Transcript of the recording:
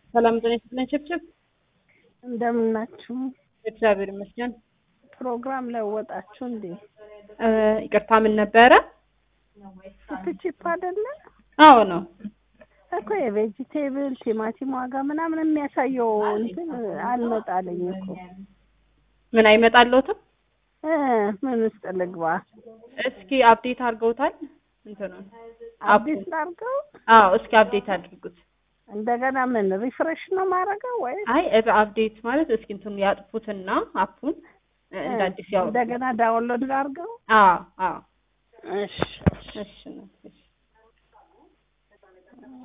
ሰላም ጤና ይስጥልን። ችብችብ እንደምን ናችሁ? እግዚአብሔር ይመስገን። ፕሮግራም ለወጣችሁ እንዴ? እ ይቅርታ ምን ነበረ? ቺፕ አይደለ አዎ ነው። እኮ የቬጂቴብል ቲማቲም ዋጋ ምናምን የሚያሳየው እንትን አልመጣለኝ እኮ ምን አይመጣለሁትም? እ ምን ውስጥ ልግባ? እስኪ አፕዴት አድርገውታል እንትኑን አዲስ ላድርገው? አዎ እስኪ አፕዴት አድርጉት። እንደገና ምን ሪፍሬሽ ነው ማድረገው ወይ አይ እ- አፕዴት ማለት እስኪ እንትኑ ያጥፉትና አፑን እ እንደ አዲስ ያው እንደገና ዳውንሎድ ላድርገው? አዎ አዎ እሺ እሺ ነው እሺ